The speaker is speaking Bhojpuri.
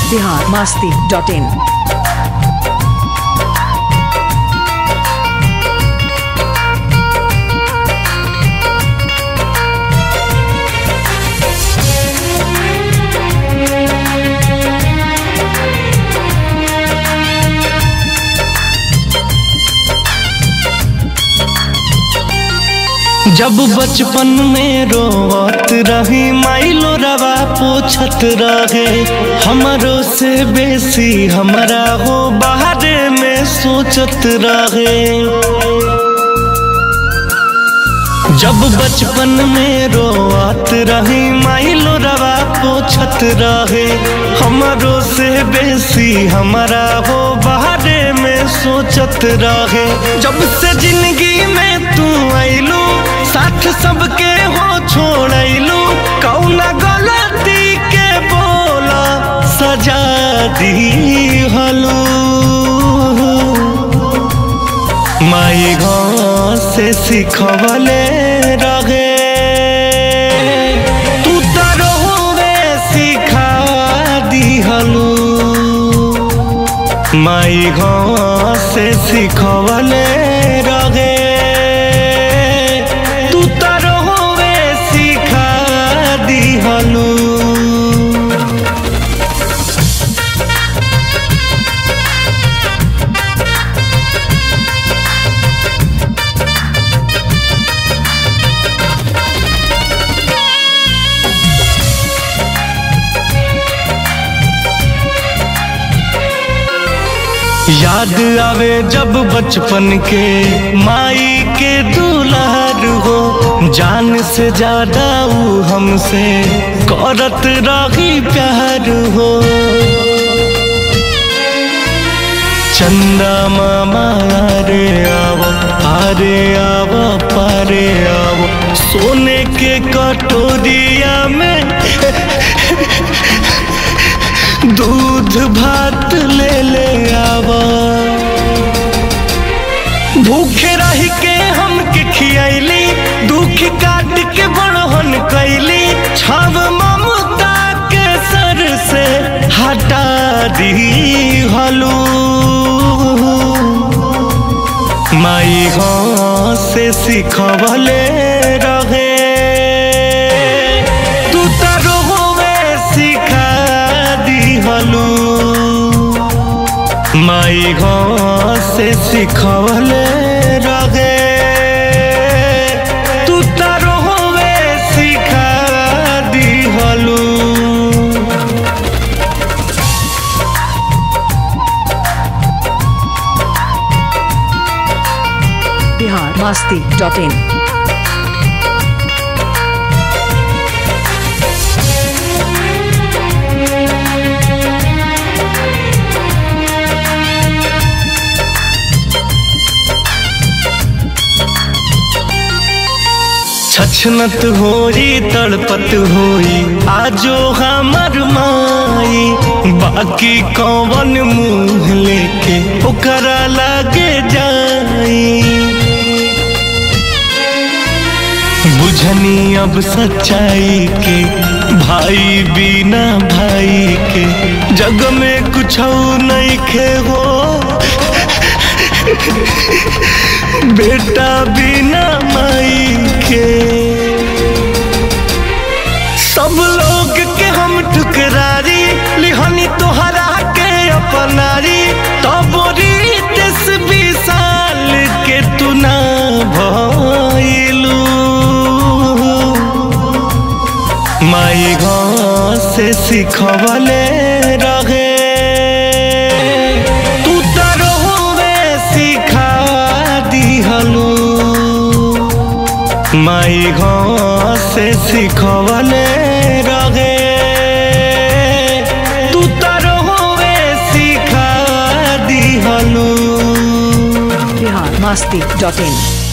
बिहार मास्ती डॉट इन जब बचपन में रोवत रही माइलो रवा पूछत रहे हमरो से बेसी हमरा हो बाहरे में सोचत रहे जब बचपन में रोवत रही माइलो रवा पूछत रहे हमरो से बेसी हमरा हो बाहरे में सोचत रहे जब से जिंदगी में तू आइलू साथ सबके हो छोड़लू कौना गलती के बोला सजा दी हलू माई गाँव से सिखवले रहे तू तरोवे सिखा दिहलू माई गाँव से सिखवले रहे तू तरोवे सिखा दिहलू याद आवे जब बचपन के माई के दुलार हो जान से ज्यादा ऊ हमसे करत रही प्यार हो चंदा मामा रे आवो आरे आवो पारे आवो सोने के कटोरिया में दूध भात ले ले आवा भूखे रह के हम के खियैली दुख काट के बड़हन कैली छाव ममता के सर से हटा दी हलू माई गाँव से सिखवले रहे तू तरोवे सिखा दिहलू माई गाँव से सिखवले रहे तू तरोवे सिखा दिहलू बिहार मास्ती डॉट इन छछनत होई तड़पत होई आजो हमर माई बाकी कौन मुंह लेके ओकरा लागे जाई बुझनी अब सच्चाई के भाई बिना भाई के जग में कुछ नहीं खे हो बेटा बिना माई के सब लोग के हम ठुकरारी लिहनी तोहरा के अपनारी तब दस बीस साल के तू ना भइलू माई गाँव से सिखवले रहे तू तरोवे सिखा दिहलू माई गाँव से सिखवले रहे तू तरोवे सिखा दिहलू बिहार मास्ती डॉट इन